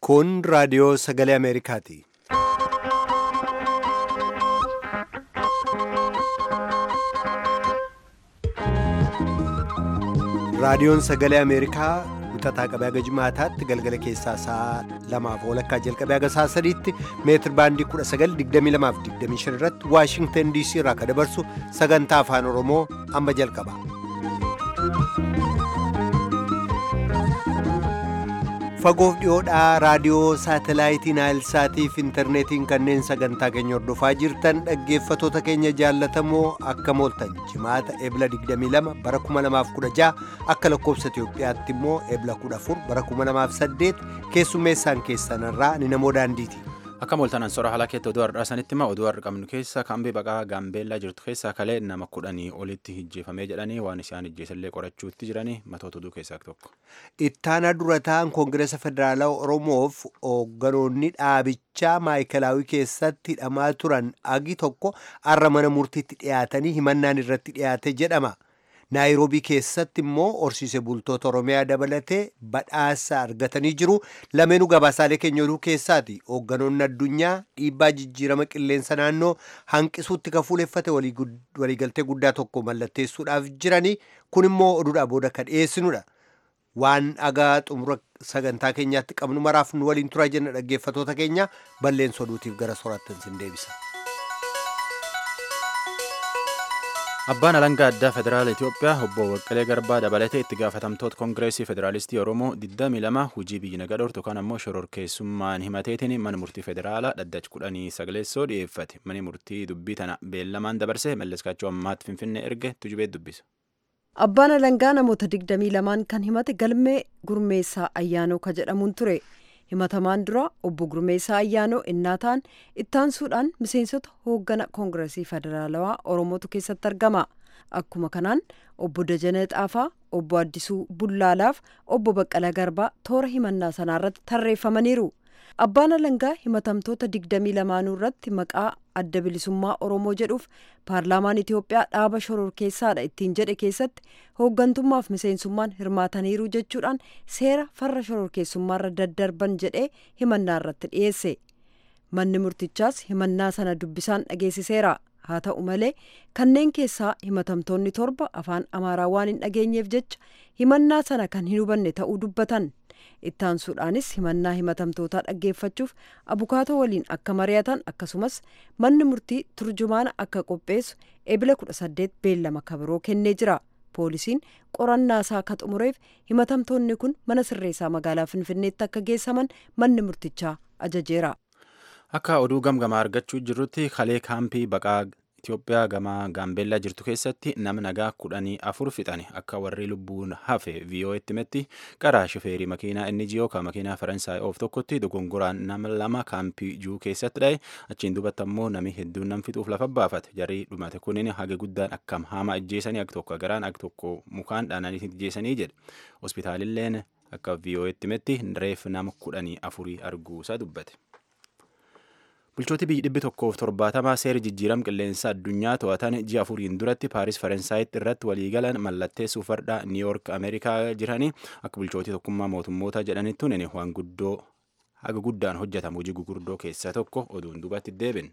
Kun raadiyoo sagalee Ameerikaati. Raadiyoon sagalee Ameerikaa wixataa qabee haga jimaataatti galgala keessaa sa'a lamaaf walakkaa jalqabee haga sa'a sadiitti meetir baandii 1922 irratti Waashingtan DC irraa kan dabarsu sagantaa afaan Oromoo amma jalqaba. Fagoof dhiyoodhaa raadiyoo saatalaayitii Naayilsaatii fi intarneetiin kanneen sagantaa keenya hordofaa jirtan dhaggeeffatoota keenya jaallatamoo akka mooltan jimaata ebla 22 bara 2016 akka lakkoobsa Itoophiyaatti immoo ebla 14 bara 2008 keessummeessaan keessanirraa ni namoo daandiiti. Akka mooltanan sora haala keetti oduu har'aa sanitti immoo oduu har'a qabnu keessa kaambii baqaa gaambeellaa jirtu keessaa kalee nama kudhanii olitti hijjeefamee jedhanii waan isaan hijjeesallee qorachuutti jiranii matoota oduu keessaa tokko. Ittaanaa durataan Koongireesa Federaalaa Oromoof hoogganoonni dhaabichaa maayikalaawii keessatti hidhamaa turan agi tokko har'a mana murtiitti dhiyaatanii himannaan irratti dhiyaate jedhama. naayiroobii keessatti immoo horsiise bultoota oromiyaa dabalatee badhaasa argatanii jiru lameenuu gabaasaalee keenya oduu keessaati hoogganoonni addunyaa dhiibbaa jijjiirama qilleensa naannoo hanqisuutti kan fuuleffate waliigaltee guddaa tokko mallatteessuudhaaf jiranii kun immoo oduudhaa booda kan dhiyeessinudha waan dhagaa xumura sagantaa keenyaatti qabnu maraaf nu waliin turaa jenna dhaggeeffatoota keenya balleessa oduutiif gara soraattan sin deebisa. Abbaan alangaa addaa federaala Itoophiyaa obbo Baqqalee Garbaa dabalatee itti gaafatamtoota Koongireesii Federaalistii Oromoo 22 hojii biyyi nagaa dhortu kan ammoo shororkeessummaan himateetiin mana murtii federaalaa dhaddacha kudhanii sagaleessoo dhiyeeffate. Mani murtii dubbii tana beellamaan dabarsee malleskaachuu ammaatti finfinnee erge tujubee dubbisa. Abbaan alangaa namoota 22 kan himate galmee gurmeessaa ayyaanoo ka jedhamuun ture. himatamaan dura obbo Gurmeessaa Ayyaanoo innaa ta'an ittaansuudhaan miseensota hooggana koongiresii federaalawaa Oromootu keessatti argama. Akkuma kanaan obbo Dajanee Xaafaa, obbo Addisuu Bullaalaaf obbo Baqqalaa Garbaa toora himannaa sanaarratti tarreeffamaniiru. Abbaan alangaa himatamtoota digdamii lamaanuu irratti maqaa adda bilisummaa Oromoo jedhuuf paarlaamaan Itoophiyaa dhaaba shororkeessaadha ittiin jedhe keessatti hooggantummaaf miseensummaan hirmaataniiru jechuudhaan seera farra shororkeessummaarra daddarban jedhee himannaa irratti dhiyeesse. Manni murtichaas himannaa sana dubbisaan dhageessiseera. Haa ta'u malee kanneen keessaa himatamtoonni torba afaan Amaaraa waan hin dhageenyeef jecha himannaa sana kan hin hubanne ta'uu dubbatan. ittaansuudhaanis himannaa himatamtootaa dhaggeeffachuuf abukaatoo waliin akka mari'atan akkasumas manni murtii turjumaana akka qopheessu ebila 18 beellama kabiroo kennee jira poolisiin qorannaa isaa akka xumureef himatamtoonni kun mana sirreessaa magaalaa finfinneetti akka geessaman manni murtichaa ajajeera. Akka oduu gamgamaa argachuu jirrutti kalee kaampii baqaa Itoophiyaa gama gaambeellaa jirtu keessatti nama nagaa kudhanii afur fixani akka warri lubbuun hafe viiyoo'etti himetti qaraa shifeerii makiinaa inni jiyoo kan makiinaa faransaay oof tokkotti dogongoraan nama lama kaampii juu keessatti dha'e achiin duubatti ammoo nami hedduun nam fixuuf lafa baafate jarri dhumate kunin haga guddaan akkam haama ajjeesanii akka tokko garaan akka tokko mukaan dhaananii ajjeesanii jedhe hospitaalilleen akka viiyoo'etti himetti reef nama kudhanii afurii arguusaa dubbate. bulchooti biyyi dhibbi tokkoof torbaatamaa seera jijjiirama qilleensa addunyaa to'atan ji'a afuriin duratti paaris faransaayit irratti waliigalan mallatteessuuf fardhaa niiyoork ameerikaa jiranii akka bulchootii tokkummaa mootummoota jedhanitti tunin waan guddoo haga guddaan hojjetamu hojii gugurdoo keessaa tokko oduun duubatti deebin.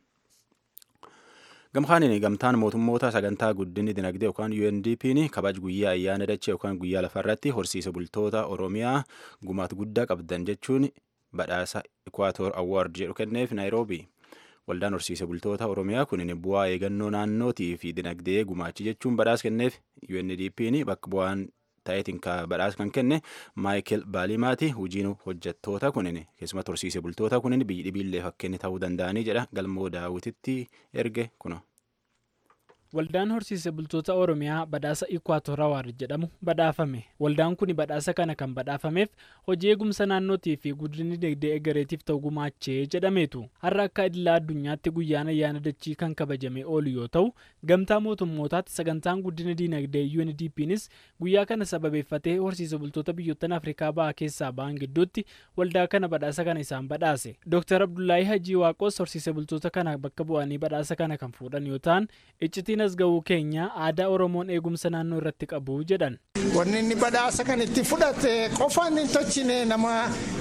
gamkaaniin gamtaan mootummoota sagantaa guddinni dinagdee yookaan UNDP'n kabaj guyyaa ayyaana dachee yookaan guyyaa lafarratti horsiisa bultoota oromiyaa gumaat guddaa qabdan jechuun badhaasa Equator Award jedhu kenneef Naayiroobii. Waldaan horsiise bultoota Oromiyaa kun bu'aa eegannoo naannootii fi dinagdee gumaachi jechuun badhaasa kenneef UNDP'n bakka bu'aan ta'eetiin badhaasa kan kenne Maayikel Baalimaati. Hojiin hojjettoota kunin keessumatti horsiise bultoota kunin biyyi dhibiillee fakkeenya ta'uu danda'anii jedha galmoo daawwititti erge kuno. Waldaan horsiise bultoota Oromiyaa badhaasa Ikwaator Awaard jedhamu badhaafame. Waldaan kun badhaasa kana kan badhaafameef hojii eegumsa naannootii fi guddinni dinagdee egereetiif ta'u gumaachee jedhameetu. Har'a akka idilaa addunyaatti guyyaan ayyaana dachii kan kabajamee oolu yoo ta'u, gamtaa mootummootaatti sagantaan guddina dinagdee UNDP'nis guyyaa kana sababeeffatee horsiise bultoota biyyoottan Afrikaa bahaa keessaa ba'an gidduutti waldaa kana badhaasa kana isaan badhaase. Dr. Abdullahi Hajii Waaqos horsiise bultoota kana bakka bu'anii badhaasa kana kan fuudhan yoo ta'an, iccitiin kanneen as ga'uu keenya aadaa oromoon eegumsa naannoo irratti qabu jedhan. Wanni inni badhaasa kan itti fudhate qofaan hin tochine nama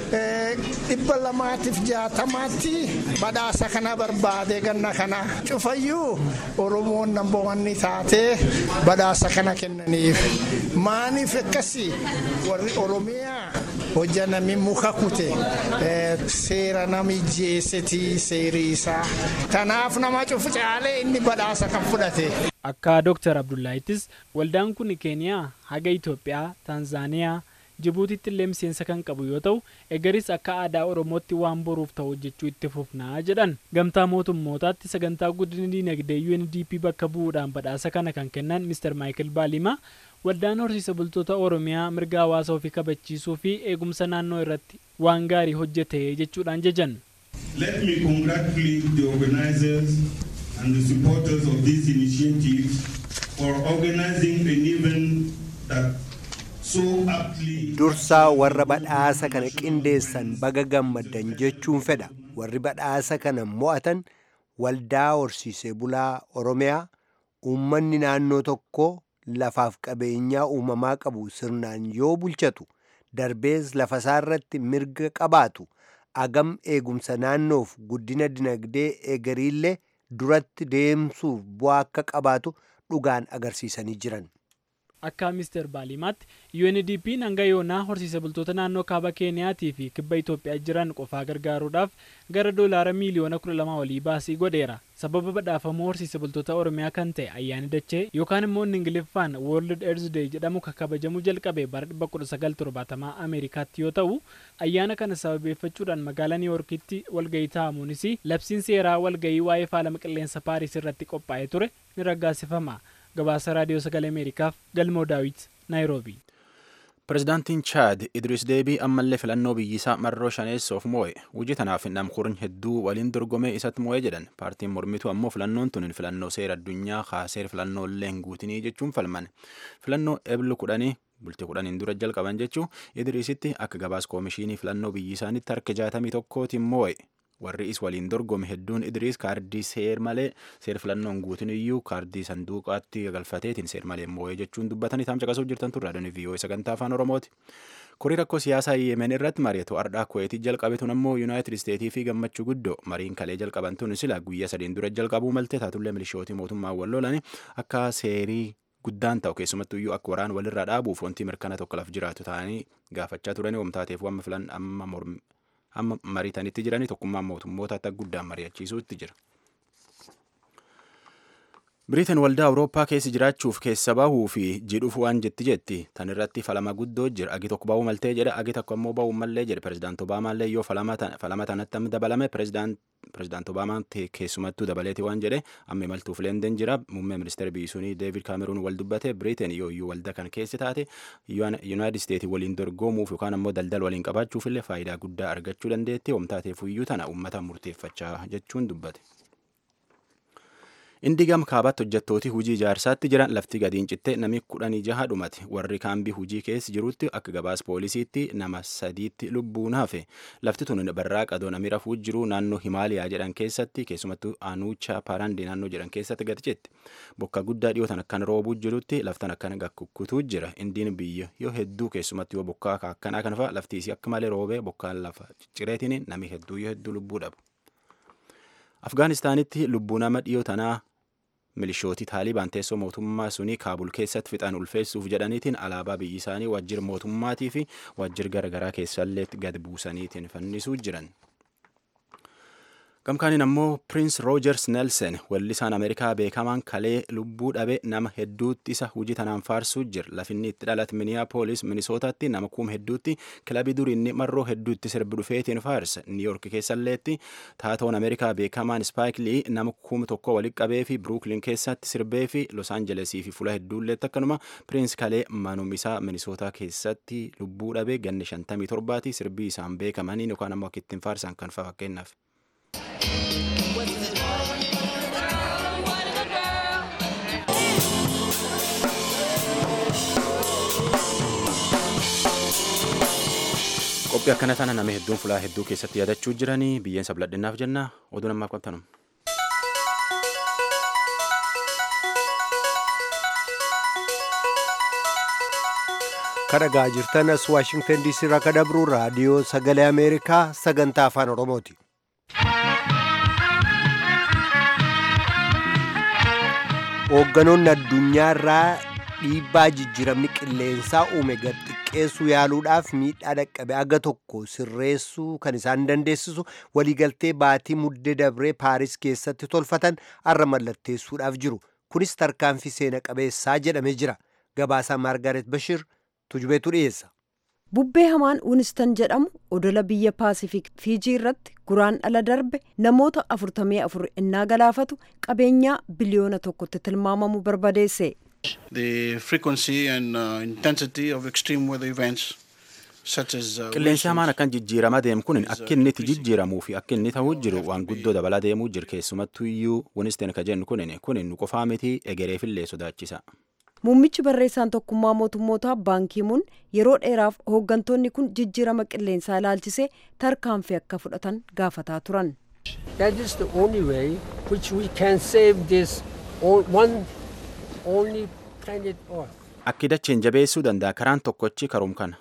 dhibba lamaatiif jaatamaatti badhaasa kana barbaade ganna kana cufayyuu oromoon namboonni taatee badhaasa kana kennaniif maaniif akkasii warri oromiyaa hojja nami muka kute seera nami jeesetii seerii isaa kanaaf nama cufu caalee inni badhaasa kan fudhate. Akka Dr. Abdullaahitis waldaan kun Keeniyaa haga Itoophiyaa, Taanzaaniyaa, Jibuutiitti illee miseensa kan qabu yoo ta'u egaris akka aadaa Oromootti waan boruuf ta'u hojjechuu itti fufnaa jedhan. Gamtaa mootummootaatti sagantaa guddina diinagdee UNDP bakka bu'uudhaan badhaasa kana kan kennan Mr. Michael Baalimaa waldaan horsiisa bultoota Oromiyaa mirga hawaasa ofii kabachiisuu fi eegumsa naannoo irratti waan gaarii hojjete jechuudhaan jajan. Let me congratulate the organizers and the supporters of this initiative for organizing an event that so aptly dursaa warra badhaasa kana qindeessan baga gammaddan jechuun fedha warri badhaasa kana mo'atan waldaa horsiisee bulaa oromiyaa uummanni naannoo tokko lafaaf qabeenyaa uumamaa qabu sirnaan yoo bulchatu darbees lafasaa irratti mirga qabaatu agam eegumsa naannoof guddina dinagdee eegariillee duratti deemsuuf bu'aa akka qabaatu dhugaan agarsiisanii jiran. Akka Mr. Baalimaatti UNDP hanga yoonaa horsiisa bultoota naannoo kaaba Keeniyaatii fi kibba Itoophiyaa jiran qofaa gargaaruudhaaf gara doolaara miiliyoona kudha lama olii baasii godheera. Sababa badhaafamuu horsiisa bultoota Oromiyaa kan ta'e ayyaani dachee yookaan immoo inni Ingiliffaan World Earth Day jedhamu kan kabajamuu jalqabe bara 1970 Ameerikaatti yoo ta'u ayyaana kana sababeeffachuudhaan magaalaa Niiworkitti walgahii taa'amuunis labsiin seeraa walgahii waa'ee faalama qilleensa Paariis irratti qophaa'ee ture ni raggaasifama. gabaasa raadiyoo sagalee ameerikaaf galmoo daawit naayiroobii. Pireezidaantiin Chaad Idris Deebii ammallee filannoo biyyisaa marroo shaneessoof moo'e. Hojii tanaaf namkurni hedduu waliin dorgomee isatti moo'e jedhan. Paartiin mormituu ammoo filannoon tun filannoo seera addunyaa kaaseer filannoo illee hin guutinii jechuun falman. Filannoo eblu kudhanii bultii kudhaniin dura jalqaban jechuun Idrisitti akka gabaas koomishinii filannoo biyyisaanitti harka jaatamii tokkootiin moo'e. warri is waliin dorgome hedduun idriis kaardii seer malee seer filannoon guutin iyyuu kaardii sanduuqaatti galfateetiin seer malee moo'ee jechuun dubbatanii taam caqasuu jirtan turre raadiyoon viiyoo sagantaa afaan oromooti. Kurii rakkoo siyaasaa yemen irratti mari'atu ardhaa kuweetii jalqabe tun ammoo yuunaayitid isteetii fi gammachuu guddoo mariin kalee jalqaban tun sila guyyaa sadiin dura jalqabuu malte taatullee milishootii mootummaa wal lolan akka seerii guddaan ta'u keessumattuu iyyuu akka waraan walirraa dhaabuuf wanti mirkana tokko laf jiraatu ta'anii gaafachaa turanii wamtaateef wamma filan amma mormi amma mariitanitti jiranii tokkummaan mootummoota akka guddaan mari'achiisuutti jira. Biriiteen waldaa Awurooppaa keessa jiraachuuf keessa bahuu fi jidhuuf waan jetti jetti tan irratti falama guddoo jira agi tokko bahuu maltee jedha agi tokko ammoo bahuu mallee jedhe pirezidaant Obaamaan yoo falama tanatti amma dabalame pirezidaant Obaamaan keessumattuu dabaleeti waan jedhe amma imaltuuf leenden jira muummee ministeera biyyisuunii Deevid Kaameruun wal dubbate Biriiteen yoo iyyuu waldaa kan keessa taate Yuunaayitid Isteetii waliin dorgomuuf yookaan ammoo daldala waliin qabaachuuf illee faayidaa guddaa argachuu dandeetti wamtaateef iyyuu tana uummata murteeffachaa jechuun dubbate. Indi gam kaabaatti hojjettooti hujii ijaarsaatti jiran lafti gadiin cittee namni kudhanii jaha dhumate warri kaambii hujii keessa jirutti akka gabaas poolisiitti nama sadiitti lubbuun hafe lafti tun barraa qadoo namni rafuu jiru naannoo himaaliyaa jedhan keessatti keessumattuu anuucha paarandii naannoo jedhan keessatti gadi citte bokka guddaa dhiyootan akkan roobuu jirutti laftan akkan gakkukkutuu jira indiin biyya yoo hedduu keessumattuu yoo bokkaa akkanaa kana fa'a lafti isii akka malee roobee bokkaan lafa ciccireetiin namni hedduu yoo hedduu lubbuu dhabu. Afgaanistaanitti lubbuu nama dhiyoo tanaa milishootii taalibaan teessoo mootummaa sunii kaabul keessatti fixan ulfeessuuf jedhaniitiin alaabaa biyyi isaanii waajjira mootummaatii fi waajjira garaagaraa keessallee gad buusaniitiin fannisuu jiran. Gamkaaniin ammoo Piriins Roojers Nelsen weellisaan Ameerikaa beekamaan kalee lubbuu dhabe nama hedduutti isa hojii tanaan faarsuu jira. Lafinni itti dhalate Minneapolis Minisootaatti nama kuma hedduutti kilabii duriinni marroo hedduutti sirbi dhufeetiin faarsa. Niiyork keessalleetti taatoon Ameerikaa beekamaan Spaayik Lii nama kuma tokko walitti qabee fi Biruukliin keessatti sirbee fi Los Aanjelesii fi fuula hedduulleetti akkanuma Piriins kalee manum isaa Minisootaa keessatti lubbuu dhabe ganne shantamii torbaati sirbii isaan beekamaniin yookaan ammoo akka ittiin faarsan kan fa'a fakkeenyaaf. qophii akkana tana nama hedduun fulaa hedduu keessatti yaadachuu jiranii biyyeen sabladhinnaaf jenna oduu namaaf qabtanum. kadhagaa jirtan as waashingtan diisii irraa ka dabru raadiyoo sagalee ameerikaa sagantaa afaan oromooti hoogganoonni addunyaa irraa dhiibbaa jijjiiramni qilleensaa uume gad xiqqeessuu yaaluudhaaf miidhaa dhaqqabe aga tokko sirreessuu kan isaan dandeessisu waliigaltee baatii muddee dabree paaris keessatti tolfatan arra mallatteessuudhaaf jiru kunis tarkaanfii seena qabeessaa jedhamee jira gabaasaa maargaret bashir tujubeetu dhiyeessa. bubbee hamaan winistan jedhamu odola biyya paasifik fiijii irratti guraan ala darbe namoota 44 innaa galaafatu qabeenyaa biliyoona tokkotti tilmaamamu barbadeesse. The frequency and uh, intensity of extreme weather events such as uh, qilleensi hamaan akkan jijjiirama deemu kun akka inni itti jijjiiramuu fi akka inni ta'uu jiru waan guddoo dabalaa deemuu jira keessumattuu iyyuu winisteen ka jennu kun kun nu qofaa miti egereefillee sodaachisa. Muummichi barreessaan tokkummaa mootummootaa baankiimuun yeroo dheeraaf hooggantoonni kun jijjiirama qilleensaa ilaalchisee tarkaanfii akka fudhatan gaafataa turan. That is the only way which we can save this o- one only planet Earth. Akki dacheen jabeessuu danda'a karaan tokkochi karoom kana.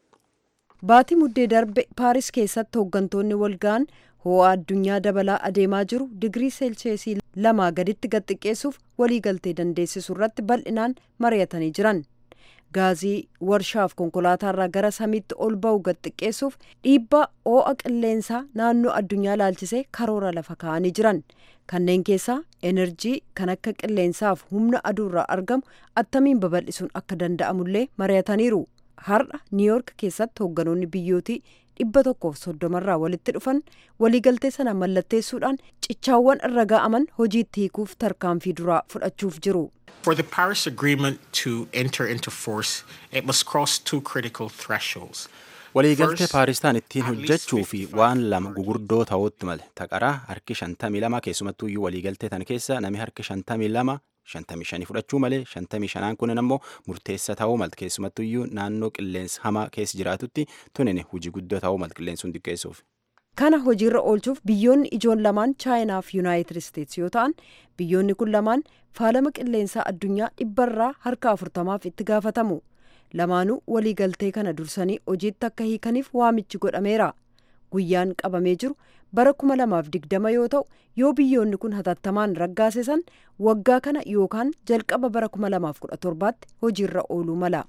Baatii muddee darbe Paaris keessatti hooggantoonni walga'an ho'a addunyaa dabalaa adeemaa jiru digirii seelcheesii lamaa gaditti gad xiqqeessuuf waliigaltee dandeessisu irratti bal'inaan mari'atanii jiran. Gaazii warshaaf konkolaataarraa gara samiitti ol ba'u gad xiqqeessuuf dhiibbaa ho'a qilleensaa naannoo addunyaa laalchisee karoora lafa kaa'anii jiran. Kanneen keessaa enerjii kan akka qilleensaaf humna aduurraa argamu attamiin babal'isuun akka danda'amullee mari'ataniiru. Har'a Niiyoork keessatti hoogganoonni biyyootii dhibba tokkoof soddomarraa walitti dhufan waliigaltee sana mallatteessuudhaan cichaawwan irra ga'aman hojiitti hiikuuf tarkaanfii duraa fudhachuuf jiru. For the Paris Agreement to enter into force, it must cross two critical thresholds. Waliigaltee First, Paaristaan ittiin at least hojjechuu fi 55 waan lama gugurdoo ta'utti male taqaraa harki 52 keessumattuu iyyuu waliigaltee tan keessa nami harki 52 55 fudhachuu malee 55 kunin ammoo murteessa ta'uu malti keessumattuu iyyuu naannoo qilleensa hamaa keessa jiraatutti tunin hojii guddoo ta'uu malti qilleensuun xiqqeessuuf. Kana hojiirra oolchuuf biyyoonni ijoon lamaan Chaayinaa fi Yuunaayitid Isteetsi yoo ta'an biyyoonni kun lamaan faalama qilleensaa addunyaa dhibbarraa harka afurtamaaf itti gaafatamu. Lamaanuu waliigaltee kana dursanii hojiitti akka hiikaniif waamichi godhameera. Guyyaan qabamee jiru bara 2020 yoo ta'u yoo biyyoonni kun hatattamaan raggaasisan waggaa kana yookaan jalqaba bara 2017tti hojiirra ooluu mala.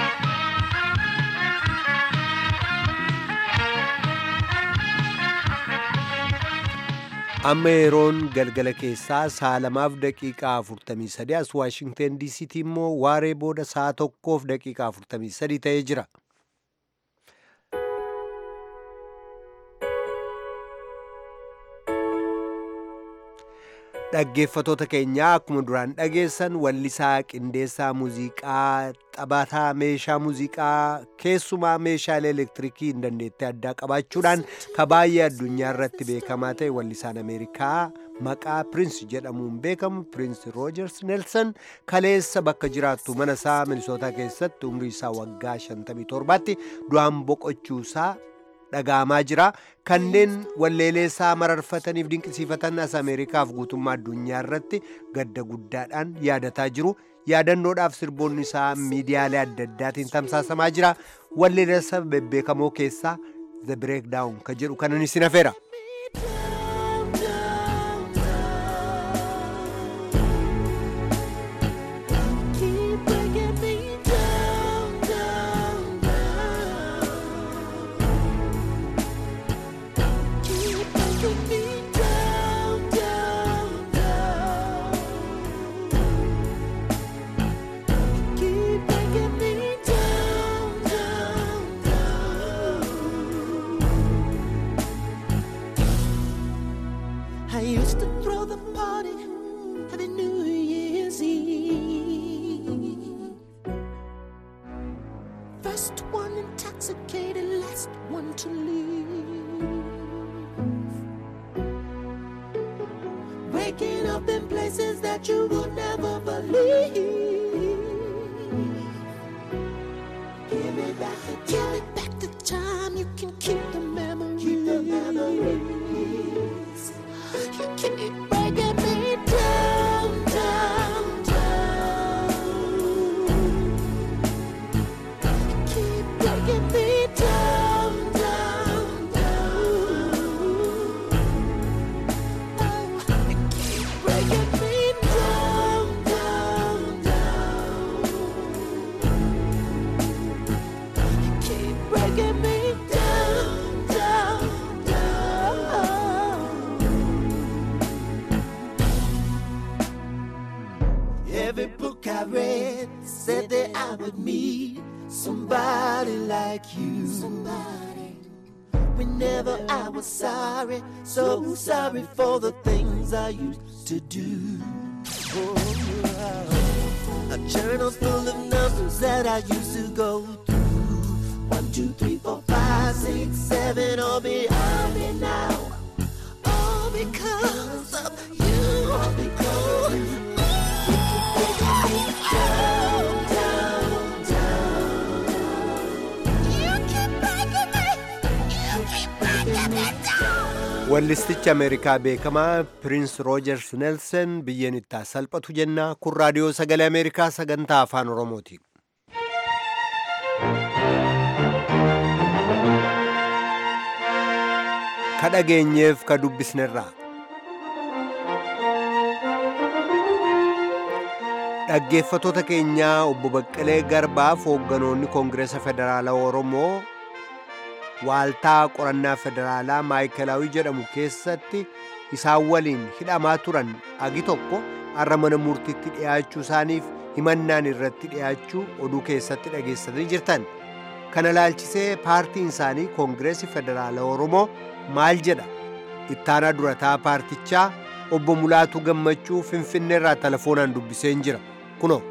amma yeroon galgala keessaa sa'a lamaaf daqiiqaa 43 as waashingten diisiitti immoo waaree booda sa'a tokkoof daqiiqaa 43 ta'ee jira dhaggeeffatoota keenyaa akkuma duraan dhageessan wallisaa qindeessaa muuziqaa taphataa meeshaa muuziqaa keessumaa meeshaalee elektirikii hin dandeettii addaa qabaachuudhaan ka baay'ee addunyaa irratti beekamaa ta'e wallisaan ameerikaa maqaa piriins jedhamuun beekamu piriins roojers neelsan kaleessa bakka jiraattu mana isaa minisootaa keessatti umrii isaa waggaa 57tti du'aan boqochuusaa dhaga'amaa jira kanneen walleelee isaa mararfataniif dinqisiifatan as ameerikaaf guutummaa addunyaa irratti gadda guddaadhaan yaadataa jiru yaadannoodhaaf sirboonni isaa miidiyaalee adda addaatiin tamsaasamaa jira walleelee isaa bebbeekamoo keessaa the breakdown ka jedhu kanan isin hafeera. I used to throw the party every New Year's Eve. First one intoxicated, last one to leave. Waking up in places that you would never believe. Give me back the time. Give me back the time. You can keep the memories. Keep the memories. You keep breaking me down, down, down. You every book I read said that I would meet somebody like you. Somebody. Whenever I was sorry, so sorry for the things I used to do. Oh, a journal full of numbers that I used to go through. One, two, three, four, five, six, seven, all behind me now. All because of you. All because of you. Down, down, down. You keep breaking me. You keep breaking me down. Wallistichi Ameerikaa beekamaa Piriins Roojers Neelsen biyyeen itti salphatu jenna kun raadiyoo sagalee Ameerikaa sagantaa afaan Oromooti. Ka dhageenyeef ka dubbisnerraa. Dhaggeeffatoota keenyaa obbo Baqqalee Garbaaf hoogganoonni Koongireesa Federaalaa Oromoo waaltaa qorannaa federaalaa maayikalaawii jedhamu keessatti isaan waliin hidhamaa turan agi tokko har'a mana murtiitti dhiyaachuu isaaniif himannaan irratti dhiyaachuu oduu keessatti dhageessanii jirtan kana laalchisee paartiin isaanii koongireesii federaalaa oromoo maal jedha ittaanaa durataa paartichaa obbo Mulaatuu Gammachuu Finfinneerraa telefoonaan dubbiseen jira kunoo.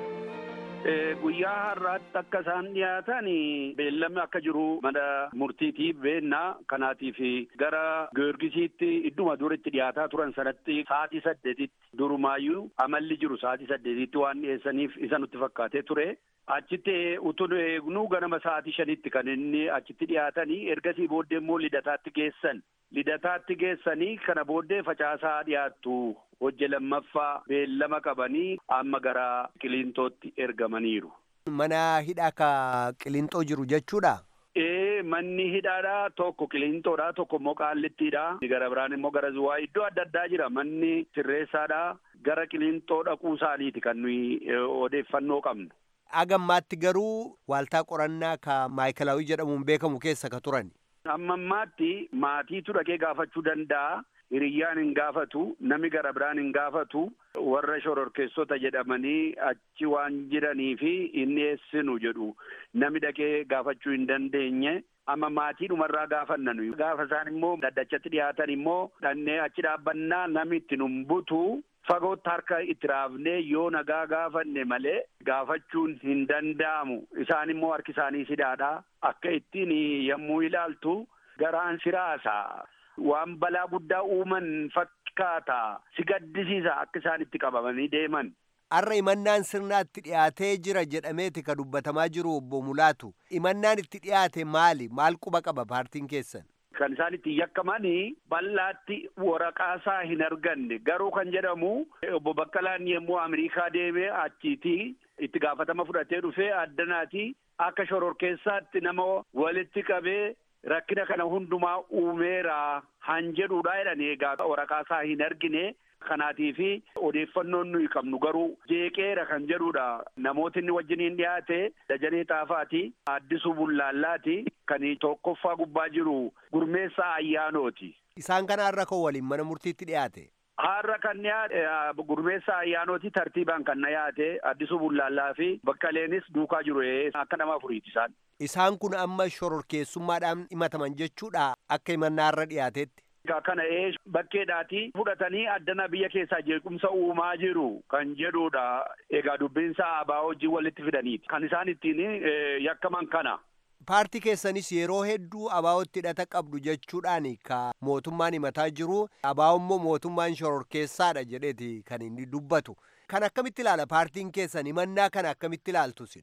guyyaa har'aatti akka isaan dhiyaatan beellamni akka jiru mana murtiitiif beennaa kanaatiif gara giyoorgisiitti idduma duritti dhiyaataa turan sanatti sa'aatii saddeetitti durumaayyuu amalli jiru sa'aatii saddeetitti waan dhiyeessaniif isa nutti fakkaatee ture. Achitti utuu eegnu ganama sa'aatii shanitti kan inni achitti dhiyaatanii ergasii booddee immoo lidataatti geessan. Lidataatti geessanii kana booddee facaasaa dhiyaattu hojje lammaffaa beellama qabanii amma gara qiliintootti ergamaniiru. Mana hidhaa ka qiliintoo jiru jechuudha. Ee manni hidhaadha tokko qiliintoodha tokko immoo qaallittiidha gara biraan immoo gara zuwaa iddoo adda addaa jira manni sirreessaadha gara qiliintoo dhaquu isaaniiti kan nuyi odeeffannoo qabnu. Agammaatti garuu waaltaa qorannaa ka maayikalaawii jedhamuun beekamu keessa ka turan. Amma ammaatti maatiitu dhaqee gaafachuu danda'a. Hiriyyaan hin gaafatu, namni gara biraan hin gaafatu, warra shororkeessota jedhamanii achi waan jiranii fi inni eessinu jedhu namni dhaqee gaafachuu hin dandeenye. Amma maatii dhumarraa gaafanna nuyi. Gaafa isaan immoo daddachatti dhiyaatan immoo dhannee achi dhaabbannaa namni itti nun butu fagootti harka itti raafnee yoo nagaa gaafanne malee gaafachuun hin danda'amu. Isaan immoo harki isaanii sidaadha. Akka ittiin yommuu ilaaltu garaan siraasa. Waan balaa guddaa uuman fakkaata. Si gaddisiisa akka isaan itti qabamanii deeman. Har'a imannaan sirnaatti dhiyaatee jira jedhameeti ka dubbatamaa jiru obbo Mulaatu. Imannaan itti dhiyaate maali? Maal quba qaba paartiin keessan? Kan isaan itti yakkamanii bal'aatti waraqaasaa hin arganne garuu kan jedhamu obbo Baqqalaan yommuu Ameerikaa deemee achiiti itti gaafatama fudhatee dhufee addanaati akka shororkeessaatti nama walitti qabee rakkina kana hundumaa uumeera han jedhuudha jedhani egaa waraqaasaa hin argine kanaatii fi odeeffannoon nuyi qabnu garuu jeeqeera kan jedhuudha namooti inni wajjiniin dhiyaate dajanee xaafaati addisuu bullaallaati kan tokkoffaa gubbaa jiru gurmeessaa ayyaanooti. Isaan kana har'a kan waliin mana murtiitti dhiyaate. Har'a kan dhiyaate gurmeessaa ayyaanooti tartiibaan kan dhiyaate addisuu bullaallaa fi baqqaleenis duukaa jiru akka nama afuriiti isaan. Isaan kun amma shororkeessummaadhaan himataman jechuudha akka himannaa har'a dhiyaatetti. Kana ee bakkeedhaati fudhatanii addana biyya keessaa jeequmsa uumaa jiru kan jedhudha. Egaa dubbinsa abaa wajjin walitti fidaniiti. Kan isaan ittiin yakkaman kana. Paartii keessanis yeroo hedduu abaa'otti hidhata qabdu jechuudhaan ka mootummaan himataa jiru abaa'o immoo mootummaan shororkeessaadha jedheeti kan inni dubbatu. Kan akkamitti ilaala paartiin keessan himannaa kana akkamitti ilaaltu sin?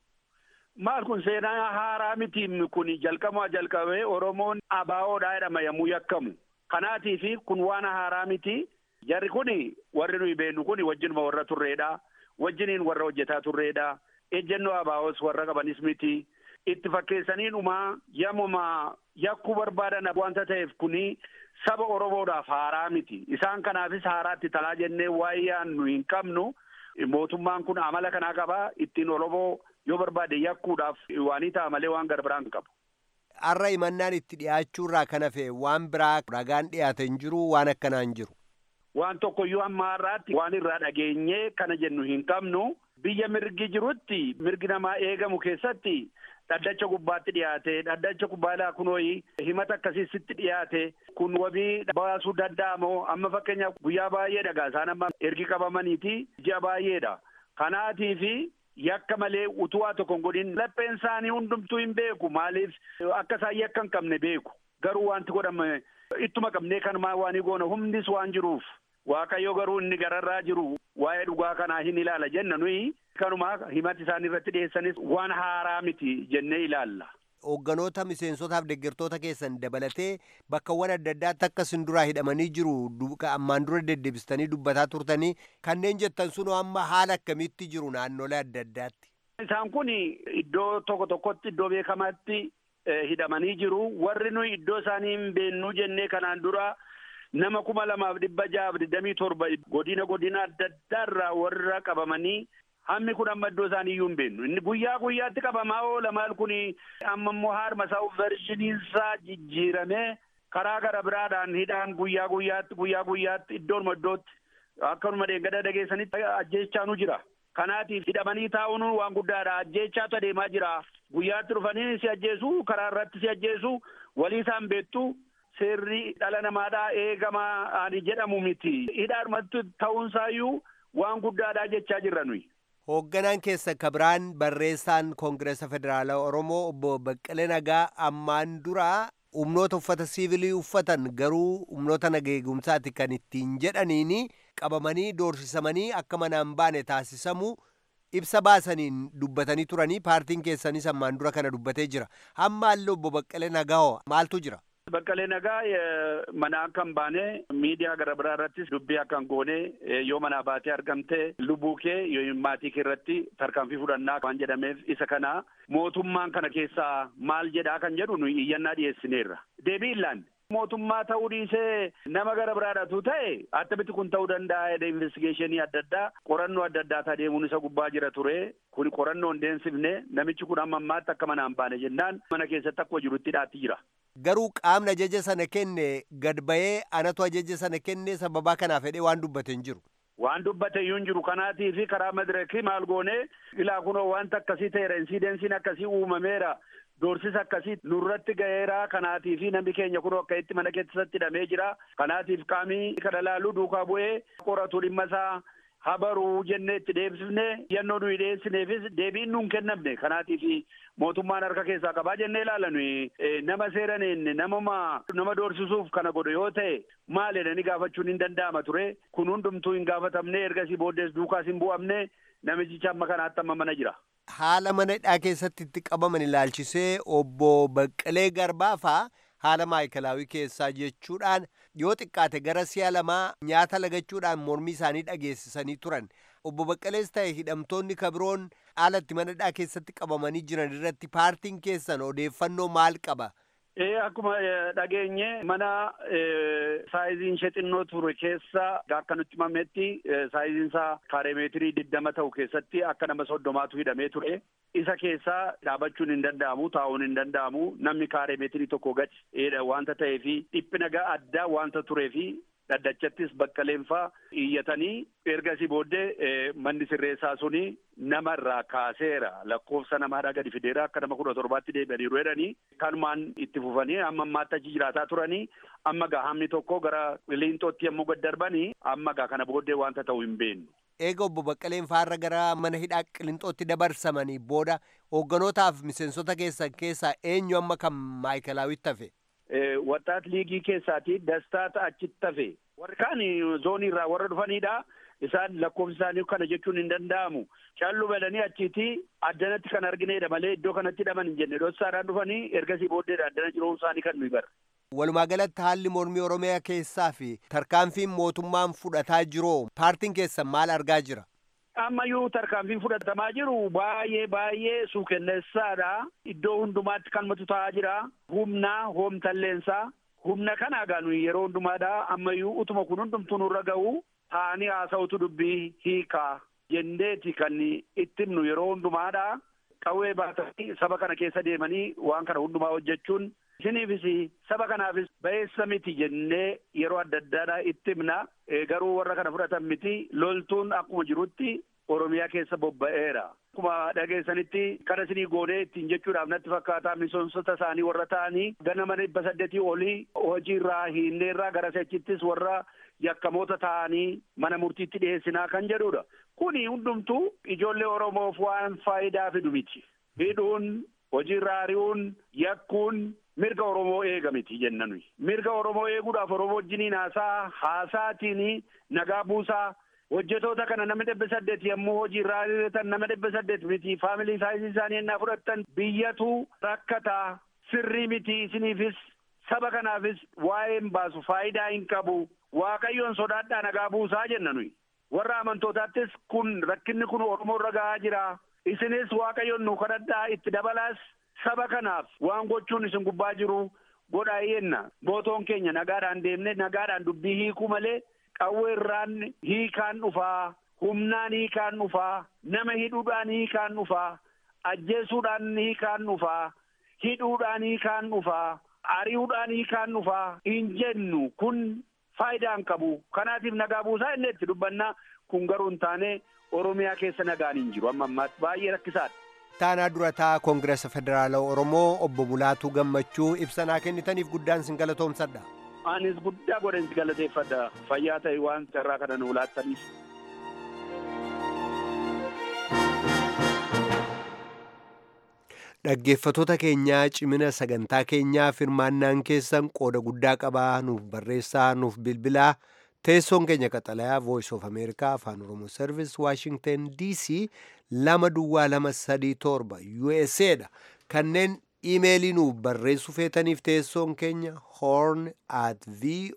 Maal kun seenaa haaraa miti kun jalqamaa jalqabee Oromoon abaa'oodhaa jedhama yommuu yakkamu. Kanaatii fi kun waan haaraa miti. Jarri kun warri nuyi beennu kun wajjinuma warra turreedha. Wajjiniin warra hojjetaa turreedha. Ejjennoo abaa'os warra qabanis miti. Itti fakkeessanii dhumaa yommuma yakkuu barbaadan wanta ta'eef kuni saba Oromoodhaaf haaraa miti. Isaan kanaafis haaraatti talaa jennee waa'ee yaannu hin qabnu. Mootummaan kun amala kanaa qaba. Ittiin Oromoo yoo barbaade yakkuudhaaf waanii ta'a malee waan garbiraan hin qabu. Har'a himannaan itti dhiyaachuurraa kan hafe waan biraa ragaan dhiyaate hin jiru waan akkanaa hin jiru. waan tokkoyyuu hamma har'aatti waan irraa dhageenyee kana jennu hin qabnu biyya mirgi jirutti mirgi namaa eegamu keessatti dhaddacha gubbaatti dhiyaate dhaddacha gubbaadhaa kunooyi himata akkasiitti dhiyaate kun wabii baasuu danda'amoo amma fakkeenyaaf guyyaa baay'ee dhagaa isaan amma ergi qabamaniiti ji'a baay'eedha kanaatii fi yakka malee utuu waa tokko hin godhin lapheen isaanii hundumtuu hin beeku maaliif akka isaan yakka hin qabne beeku garuu wanti godhame ittuma qabnee kanumaa waan goona humnis waan jiruuf waaqayyo garuu inni gararraa jiru waa'ee dhugaa kanaa hin ilaala jenna nuyi kanumaa himati isaan irratti dhiyeessanis waan haaraa miti jennee ilaalla. Hoogganoota miseensotaaf deeggartoota keessan dabalatee bakkawwan adda addaatti akka isin duraa hidhamanii jiru ammaan dura deddeebistanii dubbataa turtanii kanneen jettan sunoo amma haala akkamiitti jiru naannolee adda addaatti. Isaan kun iddoo tokko tokkotti iddoo beekamaatti hidhamanii jiru warri nuyi iddoo isaanii hin beennuu jennee kanaan dura nama kuma lamaaf dhibba ja'aaf digdamii torba godina godina adda addaarraa warra qabamanii hammi kun amma iddoo isaanii iyyuu hin beennu inni guyyaa guyyaatti qabamaa oola maal kun amma immoo haarma isaa vershiniinsaa jijjiiramee karaa gara biraadhaan hidhaan guyyaa guyyaatti guyyaa guyyaatti iddoonuma iddootti akkanuma deeggada dhageessanitti ajjeechaanu jira. Kanaatiif hidhamanii taa'uun waan guddaadha ajjeechaatu adeemaa jira guyyaatti dhufanii si ajjeesu karaa irratti si ajjeesu walii isaan beektu seerri dhala namaadhaa eegamaa ani jedhamu miti hidhaadhumatti ta'uunsaayyuu waan guddaadha jechaa jirra nuyi. Hoogganaan keessa kabiraan barreessaan Koongireesa Federaalaa Oromoo obbo Baqqalee Nagaa ammaan dura humnoota uffata siivilii uffatan garuu humnoota nageegumsaati kan ittiin jedhaniini qabamanii doorsisamanii akka manaan baane taasisamu ibsa baasaniin dubbatanii turanii paartiin keessanis ammaan dura kana dubbatee jira. Hammaallee obbo Baqqalee Nagaa maaltu jira? Baqqalee Nagaa mana akka hin baane miidiyaa gara biraa irrattis dubbii akka hin goone yoo manaa baatee argamte lubbuu kee yoo maatii kee irratti tarkaanfii fudhannaa waan jedhameef isa kana mootummaan kana keessaa maal jedhaa kan jedhu nuyi iyyannaa dhiyeessineerra. Deebii illaan mootummaa ta'uu dhiisee nama gara biraadhatu ta'e attamitti kun ta'uu danda'a jedhee investigeeshinii adda addaa qorannoo adda addaa adeemuun isa gubbaa jira ture kun qorannoo hin deemsifne namichi kun amma ammaatti akka manaan baane jennaan mana keessatti akkuma jirutti hidhaatti jira. Garuu qaamni ajaja sana kenne gad ba'ee anatu ajaja sana kenne sababaa kanaaf jedhee waan dubbate hin jiru. Waan dubbate iyyuu hin jiru kanaatii fi karaa madirakii maal goone ilaa kunoo wanta akkasii ta'eera insidensiin akkasii uumameera doorsisa akkasii nurratti ga'eera kanaatii fi namni keenya kunoo akka itti mana keessatti hidhamee jira kanaatiif qaamii kana laaluu duukaa bu'ee qoratu dhimma isaa habaruu jennee itti deebisne yannoo nuyi dhiyeessineefis deebiin nuun kennamne kanaatiif mootummaan harka keessaa qabaa jennee ilaala nuyi nama seeraneen namuma nama doorsisuuf kana godhe yoo ta'e maal jedhanii gaafachuun hin danda'ama ture kun hundumtuu hin gaafatamne ergasii booddees duukaas hin bu'amne namichicha amma kanaatti amma mana jira. Haala mana hidhaa keessatti itti qabaman ilaalchisee obbo Baqqalee Garbaafaa haala maayikalaawii keessaa jechuudhaan yoo xiqqaate gara si'a lamaa nyaata lagachuudhaan mormii isaanii dhageessisanii turan. Obbo Baqqalees ta'e hidhamtoonni kabiroon haala itti mana hidhaa keessatti qabamanii jiran irratti paartiin keessan odeeffannoo maal qaba? Ee akkuma dhageenye mana saayiziin ishee xinnoo ture keessa akka nutti himametti saayiziin isaa kaareemeetirii digdama ta'u keessatti akka nama soddomaatu hidhamee ture. Isa keessaa dhaabachuun hin danda'amu taa'uun hin danda'amu namni kaareemeetirii tokko gadi wanta ta'eefi dhiphina addaa wanta tureefi dhaddachattis baqqaleenfaa iyyatanii ergasii booddee manni sirreessaa suni nama irraa kaaseera lakkoofsa namaadhaa gadi fideera akka nama kudha torbaatti deebi'aniiru jedhanii kanumaan itti fufanii amma ammaatti achi jiraataa turanii amma gaa hammi tokko gara liinxootti yommuu gad darbanii amma gaa kana booddee wanta ta'u hin beeknu. Eega obbo Baqqaleen faarra gara mana hidhaa qilinxootti dabarsamanii booda hoogganotaaf miseensota keessan keessaa eenyu amma kan maayikilaawitti hafe? Waxaat liigii keessaati dastaata achitti hafe. Warri kaan zoonii irraa warra dhufanidha. Isaan lakkoofsi isaanii kana jechuun hin danda'amu. Callu balanii achiiti addanatti kan argineedha malee iddoo kanatti hidhaman hin jenne. Dhossaadhaan dhufanii ergasii booddeedha addana jiruun isaanii kan nuyi bara. Walumaa galatti haalli mormii Oromiyaa keessaa fi tarkaanfiin mootummaan fudhataa jiru paartiin keessan maal argaa jira? ammayyuu tarkaanfiin fudhatamaa jiru baay'ee baay'ee suukenneessaadha. Iddoo hundumaatti kan matu ta'aa jira. Humna hoomtalleensaa. Humna kana egaa nuyi yeroo hundumaadha. Ammayyuu utuma kun hundumtuu nurra ga'u taa'anii haasa'utu dubbii hiikaa jenneeti kan itti himnu yeroo hundumaadha. Qawwee baatanii saba kana keessa deemanii waan kana hundumaa hojjechuun Isiniifis saba kanaafis ba'eessa miti jennee yeroo adda addaadhaa itti himna. Garuu warra kana fudhatan miti loltuun akkuma jirutti Oromiyaa keessa bobba'eera. Akkuma dhageessanitti kana isinii goonee ittiin jechuudhaaf natti fakkaata miseensota isaanii warra ta'anii ganama dhibba saddeetii olii hojiirraa hiinneerraa gara sechittis warra yakkamoota ta'anii mana murtiitti dhiyeessinaa kan jedhudha. Kuni hundumtuu ijoollee Oromoof waan faayidaa fidu miti. Hidhuun, hojiirraa ari'uun, yakkuun mirga Oromoo eega miti jenna nuyi. Mirga Oromoo eeguudhaaf Oromoo wajjiniin haasaa haasaatiin nagaa buusaa hojjetoota kana nama dhibba saddeet yommuu hojii irraa ari'atan nama dhibba saddeet miti faamilii saayisii isaanii ennaa fudhattan biyyatu rakkataa sirrii miti isiniifis saba kanaafis waa'een baasu faayidaa hin qabu waaqayyoon sodaadhaa nagaa buusaa jenna nuyi warra amantootaattis kun rakkinni kun oromoo irra gahaa jira isinis waaqayyoon nu kadhadhaa itti dabalaas saba kanaaf waan gochuun isin gubbaa jiru godhaa yenna mootoon keenya nagaadhaan deemne nagaadhaan dubbii hiikuu malee qawwee irraan hiikaan dhufaa humnaan hiikaan dhufaa nama hidhuudhaan hiikaan dhufaa ajjeesuudhaan hiikaan dhufaa hidhuudhaan hiikaan dhufaa ari'uudhaan hiikaan dhufaa hin jennu kun faayidaa hin qabu kanaatiif nagaa buusaa inni itti dubbannaa kun garuu hin taane oromiyaa keessa nagaan hin jiru amma ammaatti baay'ee rakkisaadha. Taanaa durataa Koongiresa Federaala Oromoo obbo Bulaatuu Gammachuu ibsanaa kennitaniif guddaan sin galatoomsadha. Anis guddaa godhan si galateeffadha fayyaa ta'e waan carraa kana nu laattaniif. Dhaggeeffatoota keenyaa cimina sagantaa keenyaaf hirmaannaan keessan qooda guddaa qabaa nuuf barreessaa nuuf bilbilaa teessoon keenya qaxalayaa voice of america afaan oromoo service washington dc lama duwwaa lama sadii torba usa dha kanneen iimeelii nuuf barreessuu feetaniif teessoon keenya horn at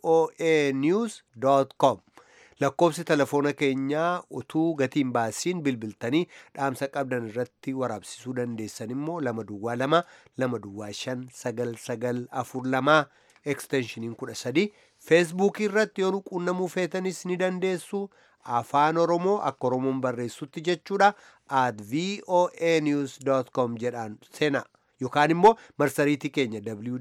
voa news com lakkoobsi telefoona keenyaa utuu gatiin baasiin bilbiltanii dhaamsa qabdan irratti waraabsisuu dandeessan immoo lama duwwaa lama lama duwwaa shan sagal sagal afur lamaa eksteenshiniin kudha sadii feesbuukii irratti yoo nu quunnamuu feetanis ni dandeessu afaan oromoo akka oromoon barreessutti jechuudha at voa news com jedhaan seenaa yookaan immoo marsariitii keenya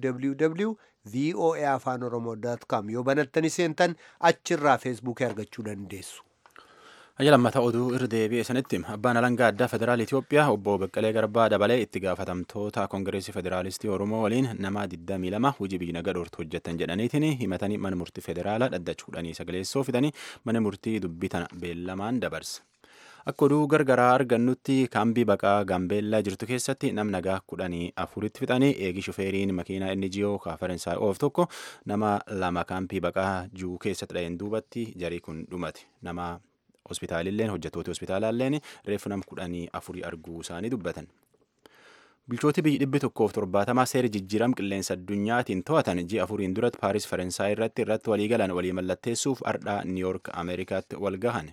www voa afaan oromoo com yoo banattani seentan achirraa feesbuukii argachuu dandeessu. Ajja lammata oduu irra deebi'e sanitti abbaan alangaa addaa federaal Itoophiyaa obbo Beqqalee Garbaa dabalee itti gaafatamtoota Koongireesii Federaalistii Oromoo waliin nama 22 hojii biyya nagaa dhoortu hojjetan jedhaniitiin himatanii mana murtii federaalaa dhaddachuudhanii sagaleessoo fidanii mana murtii dubbii tana beellamaan dabarse. Akka oduu gargaraa argannutti kaambii baqaa gaambeellaa jirtu keessatti nam nagaa kudhanii afuritti fixanii eegi shufeeriin makiinaa inni jiyoo kaafarensaa oof tokko nama lama kaampii baqaa juu keessatti dha'een duubatti jarii kun dhumate nama hospitaalilleen hojjettoota hospitaalaalleen reeffu nam kudhanii afurii arguu isaanii dubbatan. Bulchooti biyyi dhibbi tokkoof torbaatamaa seera jijjiiram qilleensa addunyaatiin to'atan ji'a afuriin duratti Paaris Faransaay irratti irratti walii galan walii mallatteessuuf ardhaa Niiyork Ameerikaatti wal gahan.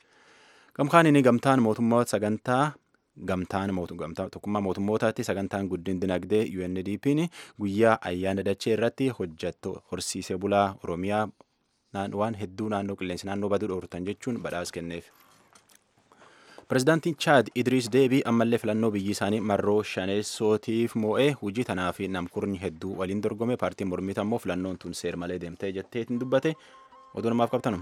Gamkaaniin gamtaan mootummoota sagantaa gamtaan tokkummaa mootummootaatti sagantaan guddin dinagdee UNDP'n guyyaa ayyaana dachee irratti hojjetto horsiisee bulaa Oromiyaa waan hedduu naannoo qilleensi naannoo baduu dhoortan jechuun badhaas kenneef. Pireezidaantiin Chaad Idriis Deebii ammallee filannoo biyyi isaanii marroo shaneessootiif moo'ee hojii tanaa fi namkurni hedduu waliin dorgome paartiin mormiita immoo filannoon tun seer malee deemtee jetteetiin dubbate oduu namaaf qabtanum.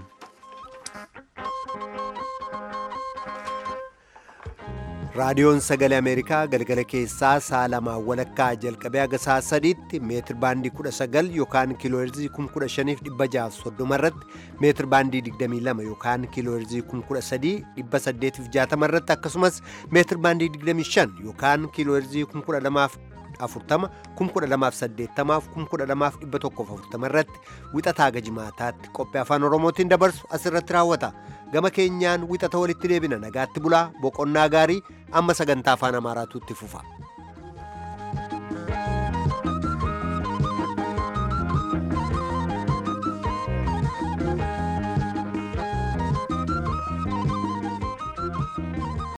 raadiyoon sagalee ameerikaa galgala keessaa sa'a lamaa walakkaa jalqabee haga sa'a sadiitti meetir baandii kudha sagal yookaan kiilooherzii kum kudha shaniif dhibba jaaf soddoma irratti meetir baandii digdamii lama yookaan kiilooherzii kum kudha sadii dhibba saddeetiif jaatama irratti akkasumas meetir baandii digdamii shan yookaan kiilooherzii kum kudha lamaaf afurtama kum kudha lamaaf saddeettamaaf kum kudha lamaaf dhibba tokkoof afurtama irratti wixataa gajimaataatti qophii afaan oromootiin dabarsu asirratti raawwata gama keenyaan wixata walitti deebina nagaatti bulaa boqonnaa gaarii amma sagantaa afaan amaaraatu itti fufa.